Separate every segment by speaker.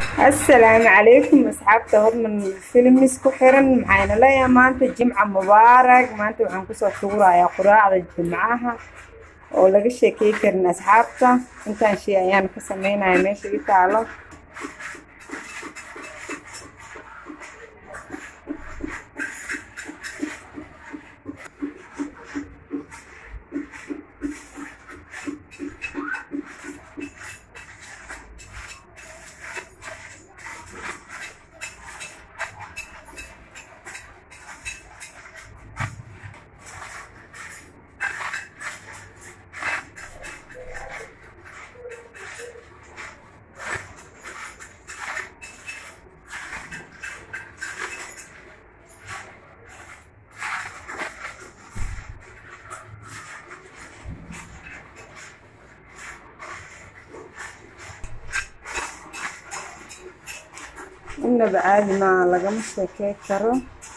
Speaker 1: asalaamu calaykum asxaabta hodman filmis ku xiran maxayna leeyahay maanta jimca mubaarak maanta waxaan kusoo tuurayaa quraacda jimcaha oo laga sheekey karin asxaabta intaan shay ayaan ka sameynaya meesha i taalo inaba caadi maa lagama sheekey karo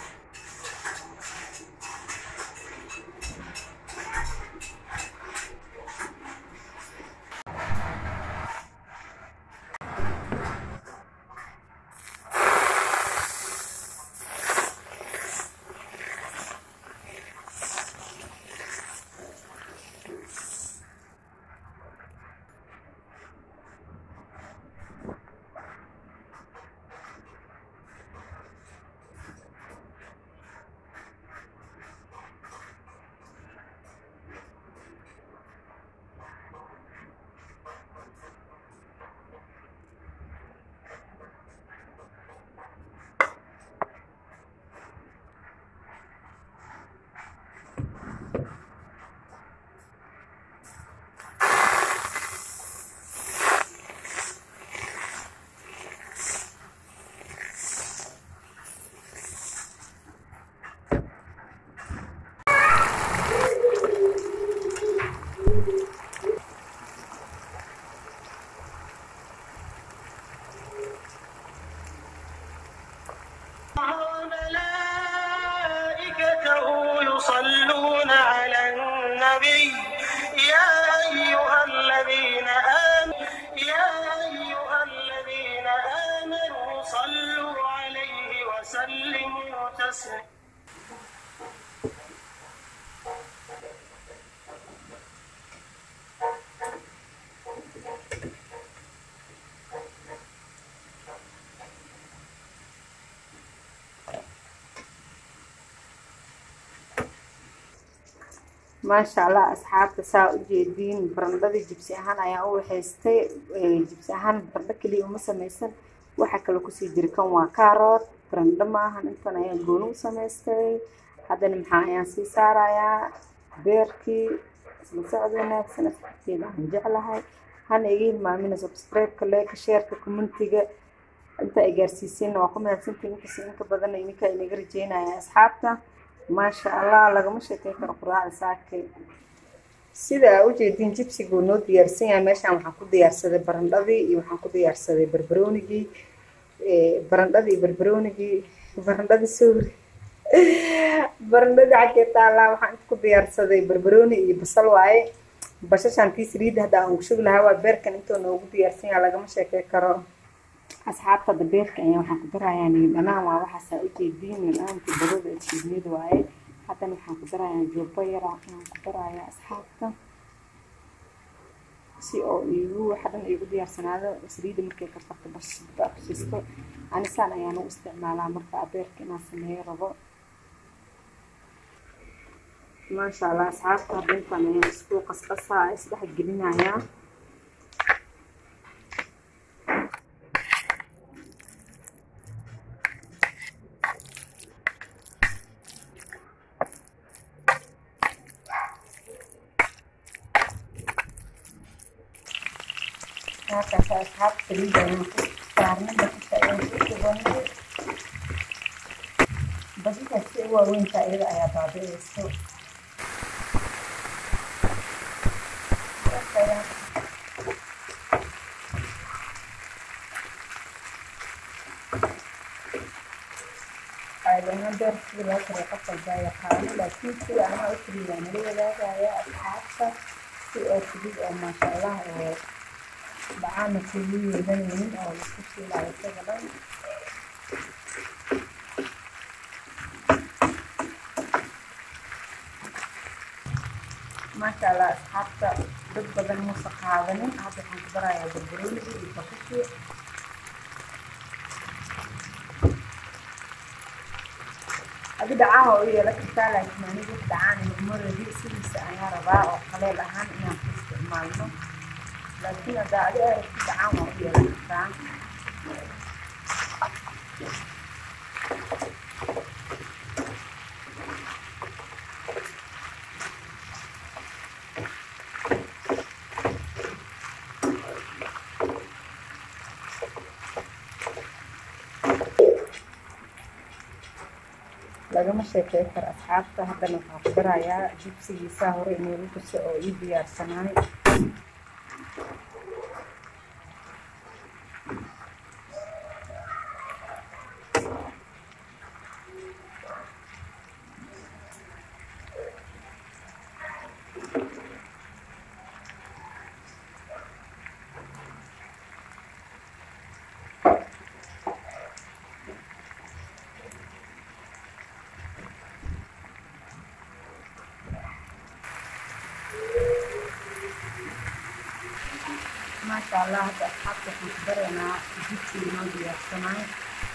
Speaker 2: ملائكته يصلون على النبي يا أيها الذين آمنوا يا أيها الذين آمنوا صلوا عليه وسلموا تسليما
Speaker 1: maasha allah asxaabta saa u jeediin barandhadii jibsi ahaan ayaan u waxaystay jibsi ahaan barandho keliya uma samaysan waxaa kaloo kusii jira kan waa kaarood barandho ma ahan intan ayaan gooni u samaystay haddana maxaa ayaan sii saarayaa beerkii isla socod wanaagsan asxaabteeda aan jeclahay hana iga hilmaamina subscribe-ka leeka sheerka commentiga inta ay gaarsiiseenna waa ku mahadsantiin inkasta inka badanna ininka inaga rajeynaya asxaabta maasha allah lagama sheekey karo quraacda saakay sida aa ujeediin jibsiguu noo diyaarsan yahay meeshaan waxaan ku diyaarsaday barandhadii iyo waxaan ku diyaarsaday barbaroonigii barandhadii iyo barbaroonigii barandhadii sowri barandhadii xaggee taallaa waxaan inta ku diyaarsaday barbarooni iyo basal waaye bashashaan tii saliidda hadda aan ugu shugi lahaa waa beerkan intoo noogu diyaarsan yahay lagama sheekey karo asxaabta hadda beerka ayaan waxaan ku darayaa niidhanaan waa waxaasaa ujeediin niidhanaantii badada ee shiidnida waaye haddana waxaan ku darayaa joobo yara ayaan ku darayaa asxaabta si oo iigu waxa dhan iigu diyaarsanaado saliidda markay karkarto basba kusiisto anisaan ayaan u isticmaalaa marka beerka inaan sameeyo rabo maasha allah asxaabta hadda intaan ayaan isku qasqasaa isdhex gelinayaa halkaas asxaab saliid ayaan ku saarnay basasha ayaan ku shubanay basashaas si u waaweynta iyada ayaa baabi'eyso caadana beer sida loo karo qof walbaa yaqaano laakiin sida anaa u keliya nala wadaagaya asxaabta si oo fudud oo maasha allah oo dhacaana kugu yeedanaynin oo laisku shiilaayo isaga dhan maasha allah asxaabta dad badan muusa qaadanin hadda waxaan ku barayaa barbarooniga iyo bakashii adi dhacaha u yeelan kartaa laakiin anigu dhacaan nugmareedi sidiisa ayaa rabaa oo qaleel ahaan inaan ku isticmaalno laakiin haddaa adi aragti dhacaan waa u yeelan kartaa lagama sheekey karo asxaabta haddana waxaa ku barayaa jibsigiisa hore inoogu tuso oo ii diyaarsanaay maasha allah hadda asxaabta waxaan ku baraynaa jibsi inoo diyaarsanaay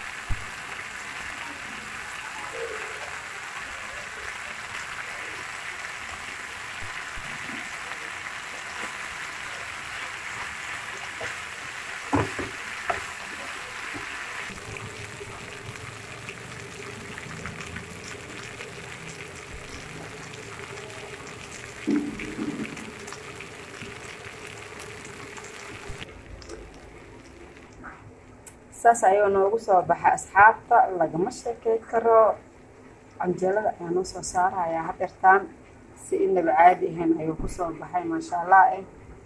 Speaker 1: saas ayuu noogu soo baxay asxaabta lagama sheekey karo canjeelada ayaa noo soo saarayaa hadeertaan si inaba caadi ahayn ayuu kusoo baxay maasha allah eh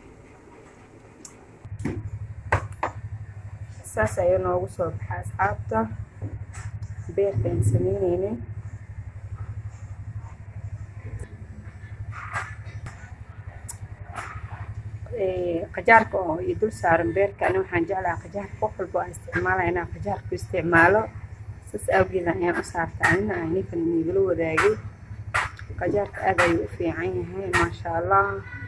Speaker 1: saas ayuu noogu soo baxay asxaabta beerka aan sameyneynin qajaarka oo iyo dul saaran beerka ani waxaan jeclaha qajaarka qof walba aan isticmaalaya inaan qajaarku isticmaalo saas awgeeda ayaan u saarta anina aan ninkan inigala wadaagay qajaarka aad ayuu u fiican yahay maasha allah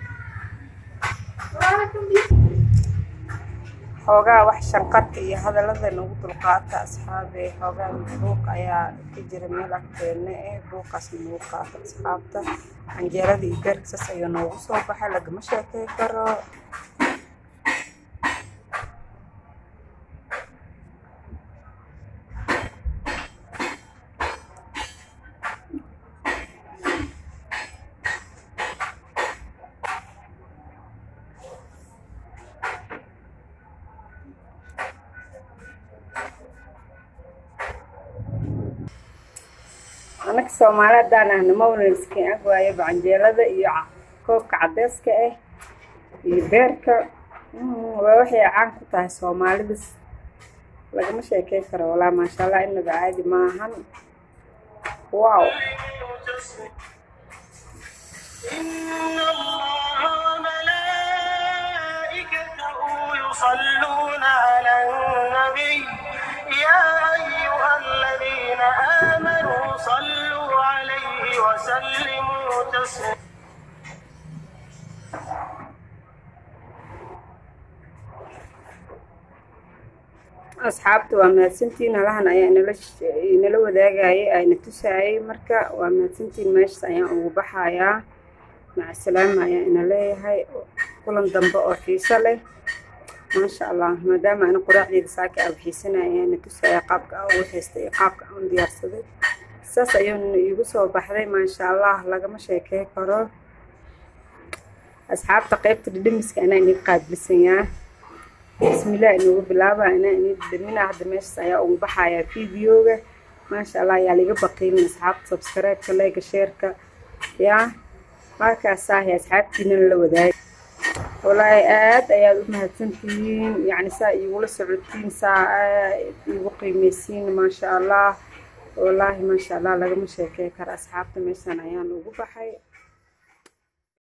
Speaker 1: xoogaa wax shanqarka iyo hadallada nagu dulqaata asxaabe xoogaa buuq ayaa ka jira meel agteena eh buuqaas nagu qaata asxaabta canjeerada iyo beerka saas ayuu noogu soo baxay lagama sheekey karo anaka soomaali haddaan ahna mawlaliskin ag waayo bacanjeelada iyo koobka cadeyska ah iyo beerka waa waxay caan ku tahay soomaalidas lagama sheekey karo walaa maasha allah inaba caadi maahan wow
Speaker 2: إن الله وملائكته يصلون على النبي يا أيها الذين آمنوا صلوا عليه وسلموا تسليما
Speaker 1: asxaabta waa mahadsantiin halahan ayaa inala inala wadaagayay ayna tusaayay marka waa mahadsantiin meeshas ayaan ugu baxayaa macasalaama ayaa ina leeyahay kulan dambe oo xiiso leh maasha allah maadaama ana quraacdeeda saaka aa waxiisanaya ayaana tusaaya qaabka aa ugu haystay iyo qaabka aan u diyaarsaday saas ayuuna iigu soo baxday maasha allah lagama sheekey karo asxaabta qeybta dhidhimiska anaa inii qaadbisanyaa bismillah inoogu bilaaba anaa inii dhidhamina hadda meeshas ayaa ugu baxayaa videoga maasha allah ayaa liga baqiimin asxaabta subscribe-ka leega sheerka yaa markaasaah asxaabtiina la wadaag walaahi aad ayaad u mahadsantihiin yacni saa iigula socotiin saa aad iigu qiimeysiin maasha allah wallaahi maasha allah lagama sheekey karo asxaabta meeshan ayaan ugu baxay